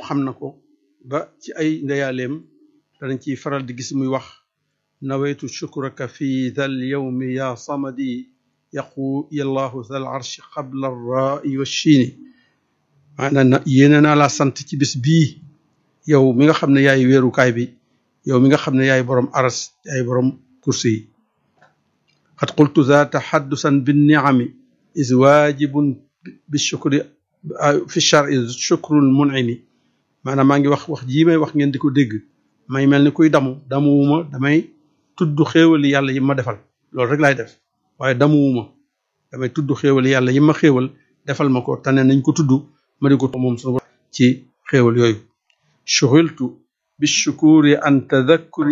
xam na ko ba ci ay ndeyaaleem danañ ciy faral di gis muy wax nawaytu shukraka fi dhal yawmi ya samadi yaqu yallahu dhal arshi qabla arra'i wa shiini maanaam na yéene naa laa sant ci bis bii yow mi nga xam ne yaay weerukaay bi yow mi nga xam ne yaay borom aras yaay borom kursi yi qad qultu za taxaddusan binniami is waajibun bi shukri fi shari shukrul munimi maanaam maa ngi wax wax jii may wax ngeen di ko dégg may mel ni kuy damu damuwuma damay tudd xéewali yàlla yi ma defal loolu rek laay def waaye damuwuma damay tudd xéewali yàlla yi ma xéewal defal ma ko tane nañ ko tudd ma di ko moom sunu ci xéewal yooyu shughiltu bi shukuri an tadakkuri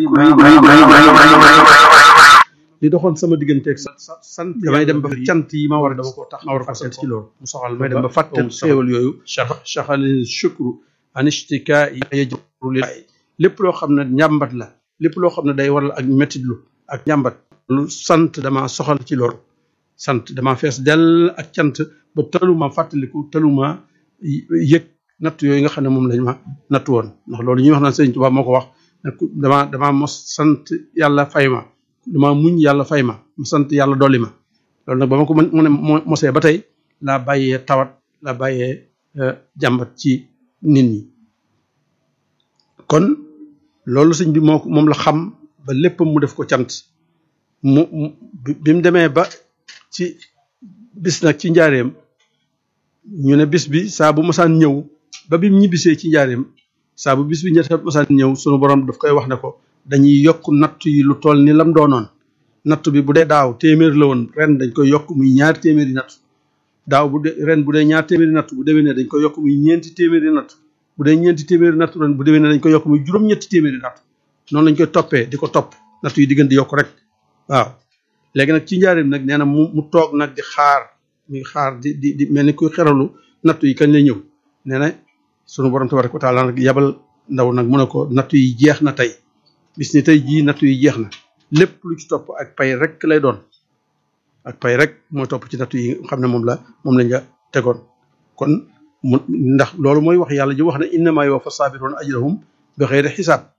li doxoon sama digganteeg sant damay dem ba cant yi ma war a dama ko tax ma war ko sant ci loolu mu soxal may dem ba fàtte xéewal yooyu shaxali shukru an ishtikaa yajru li lépp loo xam ne njàmbat la lépp loo xam ne day waral ak mettitlu ak njàmbat lu sant dama soxal ci loolu sant dama fees dell ak cant ba taluma fàttaliku taluma yëg natt yooyu nga xam ne moom lañ ma natt woon ndax loolu ñuy wax naan Sëriñ Tuubaa moo ko wax dama dama mos sant yàlla fay ma dama muñ yàlla fay ma mu sant yàlla dolli ma loolu nag ba ma ko mu ne mosee ba tey laa bàyyee tawat laa bàyyee jàmbat ci nit ñi kon loolu sëñ bi moo moom la xam ba lépp mu def ko cant mu bi mu demee ba ci bis nag ci njaareem ñu ne bis bi saa bu masaan ñëw ba bi mu ñibbisee ci njaareem saa bu bis bi ñett masaan ñëw sunu borom daf koy wax ne ko dañuy yokk natt yi lu toll ni lam doonoon natt bi bu dee daaw téeméer la woon ren dañ koy yokk muy ñaari téeméeri natt daaw bu dee ren bu dee ñaar téeméeri natt bu déwénee dañ koy yokk muy ñeenti téeméeri natt bu dee ñeenti téeméeri natt ren bu déwénee dañ koy yokk muy juróom-ñetti téeméeri natt noonu lañ koy toppee di ko topp natt yi di gën di yokk rek waaw léegi nag ci njaareem nag nee na mu mu toog nag di xaar muy xaar di di di mel ni kuy xeralu natt yi kañ lay ñëw nee na sunu borom tabaraka wa taala nag yabal ndaw nag mu ne ko natt yi jeex na tey bis ni tey jii natt yi jeex na lépp lu ci topp ak pay rek lay doon ak pay rek mooy topp ci natt yi xam ne moom la moom lañ la tegoon kon mu ndax loolu mooy wax yàlla ji wax ne innama yuwaffa sabiruuna ajrahum bi xeyri xisaab